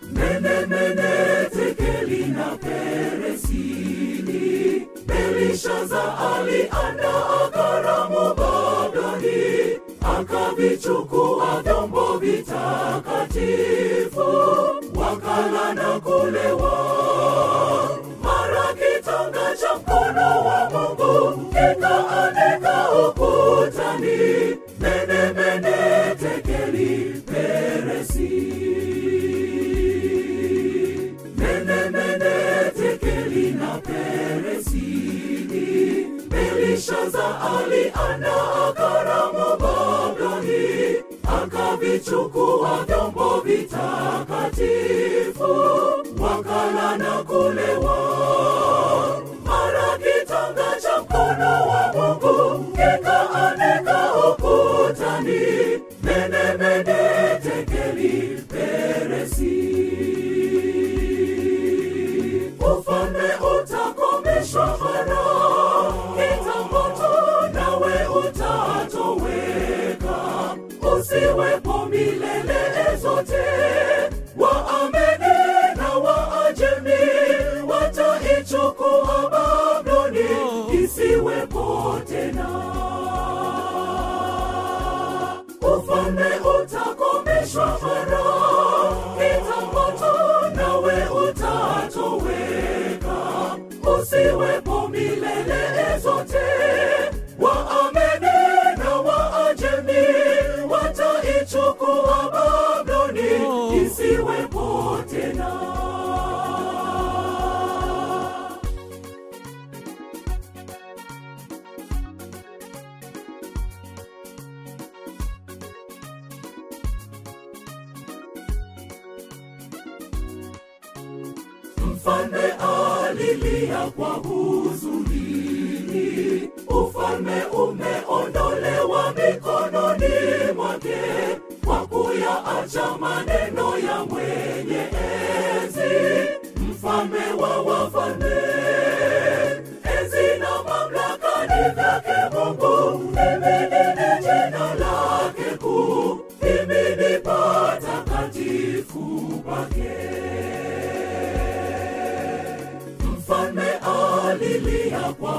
Mene, mene, tekeli na peresini. Belishaza aliandaa karamu Babeli, akavichukua vyombo vitakatifu, wakala na kulewa. Mara kitanga cha mkono wa Mungu kikaandika ukutani, mene, mene, tekeli peresi. Mene, mene, tekeli na peresini. Belishaza aliandaa karamu Babeli, akavichukua vyombo vitakatifu, wakala na kulewa. Mara kitanga cha mkono wa Mungu kikaandika ukutani, mene, mene, tekeli peresi. Ufalme utakomeshwa mara kitambo tu, nawe utatoweka, usiwepo milele zote. Waameni na Waajemi wataichukua Babuloni, isiwepo tena. Ufalme utakomeshwa mara kitambo tu, nawe utatoweka, usiwepo milele zote. Waameni na Waajemi wataichukua Babuloni, isiwepo tena. Mfalme alilia kwa huzuni, ufalme umeondolewa mikononi mwake, kwa kuyaacha maneno ya mwenye enzi, mfalme wa wafalme. Enzi na mamlaka ni vyake Mungu, himidini jina lake kuu, himidi patakatifu pake. Mfalme alilia kwa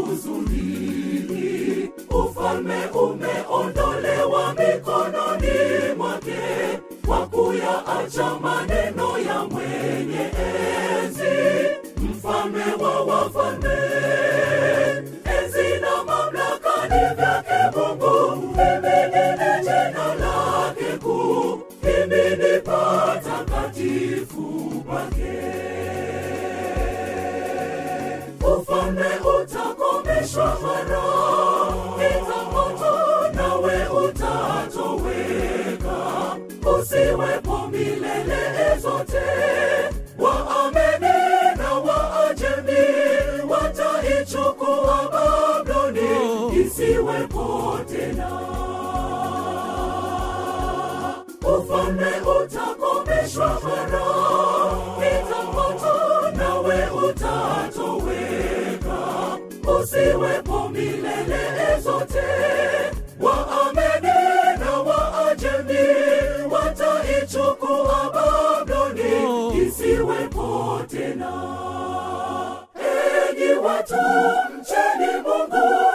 huzuni, ufalme umeondolewa mikononi mwake, kwa kuyaacha maneno ya mwenye enzi, mfalme wa wafalme. Enzi na mamlaka ni vyake Mungu, himidini jina lake kuu, himidi patakatifu pake. Ufalme utakomeshwa mara kitambo tu, nawe utatoweka, usiwepo milele zote. Waameni na Waajemi wataichukua Babuloni, isiwepo tena. Ufalme utakomeshwa mara kitambo tu, nawe utatoweka, usiwepo milele zote. Waameni na Waajemi wataichukua Babuloni, isiwepo tena. Enyi watu, mcheni Mungu